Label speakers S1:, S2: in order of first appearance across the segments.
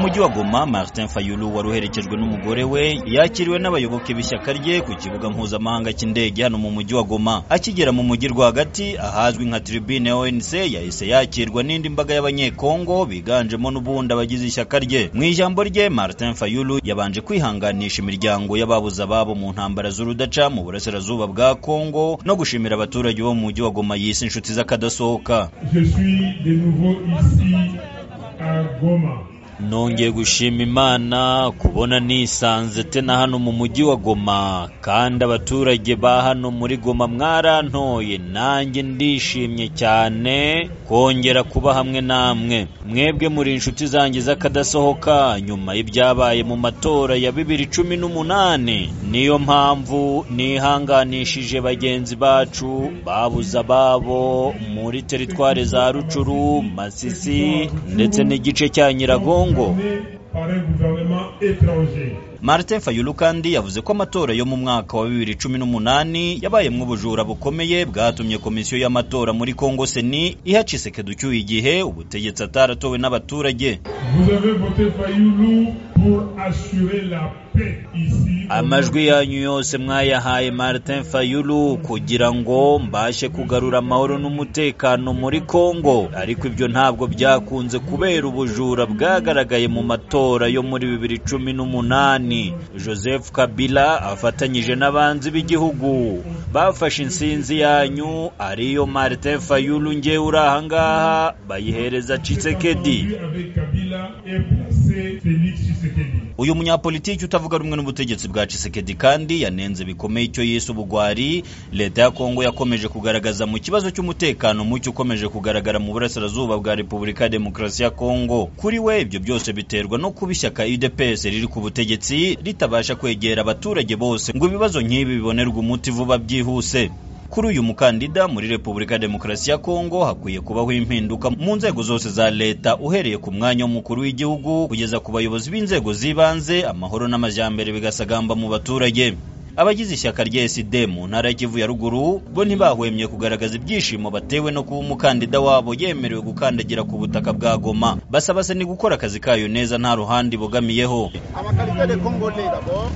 S1: mujyi wa goma martin fayulu wari uherekejwe n'umugore we yakiriwe n'abayoboke b'ishyaka rye ku kibuga mpuzamahanga cy'indege hano mu mujyi wa goma akigera mu mujyi rwagati ahazwi nka tribune onc yahise yakirwa n'indi mbaga y'abanyekongo biganjemo n'ubundi abagize ishyaka rye mu ijambo rye martin fayulu yabanje kwihanganisha imiryango y'ababuze ababo mu ntambara z'urudaca mu burasirazuba bwa kongo no gushimira abaturage bo mu mujyi wa goma yise inshuti z'akadasohoka
S2: Je suis de nouveau ici à Goma.
S1: nongeye gushima imana kubona nisanze te na hano mu mujyi wa goma kandi abaturage ba hano muri goma mwarantoye nanjye ndishimye cyane kongera kuba hamwe namwe mwebwe muri inshuti zanjye z'akadasohoka nyuma y'ibyabaye mu matora ya bibiri cumi n'umunani niyo mpamvu nihanganishije bagenzi bacu babuze ababo muri teritwari za rucuru masisi ndetse n'igice cya nyiragongo
S2: Gouverné par un gouvernement étranger.
S1: Martin Fayulu kandi yavuze ko amatora yo mu mwaka wa 2018 yabayemwo ubujura bukomeye bwatumye komisiyo y'amatora muri Kongo Seni iha Tshisekedi ucyuye igihe ubutegetsi ataratowe n'abaturage.
S2: Vous avez voté Fayoulou pour assurer la paix ici. au
S1: Amajwi yanyu yose mwayahaye Martin Fayulu kugira ngo mbashe kugarura amahoro n'umutekano muri Kongo, ariko ibyo ntabwo byakunze kubera ubujura bwagaragaye mu matora yo muri 2018. Joseph Kabila afatanyije n'abanzi b'igihugu bafashe insinzi yanyu ariyo Martin Fayulu ngewe uri aha ngaha bayihereza Tshisekedi.
S2: Aujourd'hui, avec Kabila et placé Félix Tshisekedi.
S1: uyu munyapolitiki utavuga rumwe n'ubutegetsi bwa Tshisekedi kandi yanenze bikomeye icyo yise ubugwari leta ya Kongo yakomeje kugaragaza mu kibazo cy'umutekano muke ukomeje kugaragara mu burasirazuba bwa Repubulika ya Demokarasi ya Kongo kuri we ibyo byose biterwa no kuba ishyaka UDPS riri ku butegetsi ritabasha kwegera abaturage bose ngo ibibazo nk'ibi bibonerwe umuti vuba byihuse kuri uyu mukandida muri Repubulika ya Demokarasi ya Kongo hakwiye kubaho impinduka mu nzego zose za leta uhereye ku mwanya w'umukuru w'igihugu kugeza ku bayobozi b'inzego z'ibanze amahoro n'amajyambere bigasagamba mu baturage abagize ishyaka rya SD mu ntara ya Kivu ya ruguru bo ntibahwemye kugaragaza ibyishimo batewe no kuba umukandida wabo yemerewe gukandagira ku butaka bwa Goma basaba se ni gukora akazi kayo neza nta ruhande ibogamiyeho
S3: abakaritere de congolais d'abord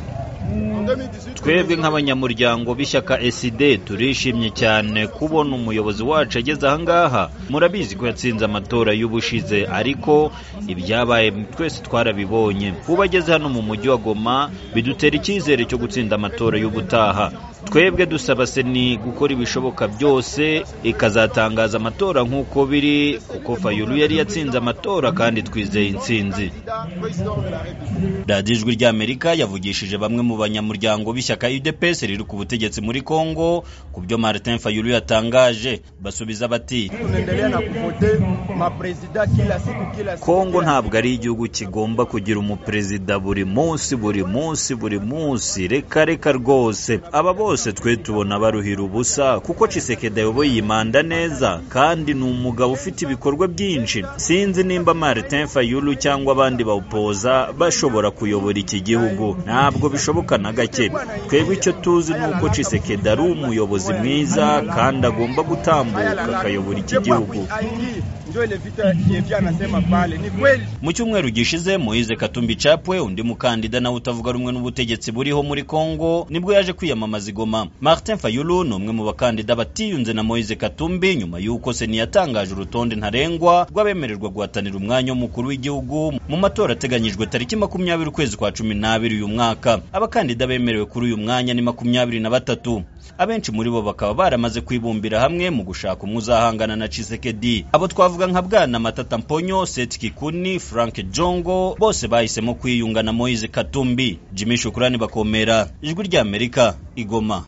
S3: en 2018
S1: twebwe nk'abanyamuryango b'ishyaka SD turishimye cyane kubona umuyobozi wacu ageze aha ngaha murabizi ko yatsinze amatora y'ubushize ariko ibyabaye twese twarabibonye kuba ageze hano mu mujyi wa Goma bidutera icyizere cyo gutsinda amatora y'ubutaha twebwe dusaba seni gukora ibishoboka byose ikazatangaza amatora nk'uko biri kuko Fayulu yari yatsinze amatora kandi twizeye intsinzi
S3: candidat président de la république
S1: radiyo ijwi ry'amerika yavugishije bamwe mu banyamuryango b'ishyaka udps riri ku butegetsi muri congo ku byo martin fayulu yatangaje basubiza bati
S3: tunaendelea na kuvote mapresida kila siku kila siku
S1: kongo ntabwo ari igihugu kigomba kugira umuperezida buri munsi buri munsi buri munsi reka reka rwose aba bose twe tubona baruhira ubusa kuko cisekedi ayoboye iyi manda neza kandi ni umugabo ufite ibikorwa byinshi sinzi nimba martin fayulu cyangwa abandi bawupoza bashobora kuyobora iki gihugu ntabwo bishoboka na gake twebwe icyo tuzi ni uko cisekedi ari umuyobozi mwiza kandi agomba gutambuka akayobora iki gihugu
S3: njo ile vita yevia anasema pale ni kweli
S1: mu cyumweru gishize moise katumbi capwe undi mukandida nawe utavuga rumwe n'ubutegetsi buriho muri congo nibwo yaje kwiyamamaza igoma martin fayulu ni umwe mu bakandida batiyunze na moise katumbi nyuma y'uko seni yatangaje urutonde ntarengwa rw'abemererwa guhatanira umwanya w'umukuru w'igihugu mu matora ateganyijwe tariki makumyabiri ukwezi kwa cumi n'abiri uyu mwaka abakandida bemerewe kuri uyu mwanya ni makumyabiri na batatu abenshi muri bo bakaba baramaze kwibumbira hamwe mu gushaka umwe uzahangana na Tshisekedi abo twavuga nka bwana Matata Mponyo Seth Kikuni Frank Jongo bose bahisemo kwiyunga na Moise Katumbi Jimmy Shukrani bakomera ijwi ry'Amerika igoma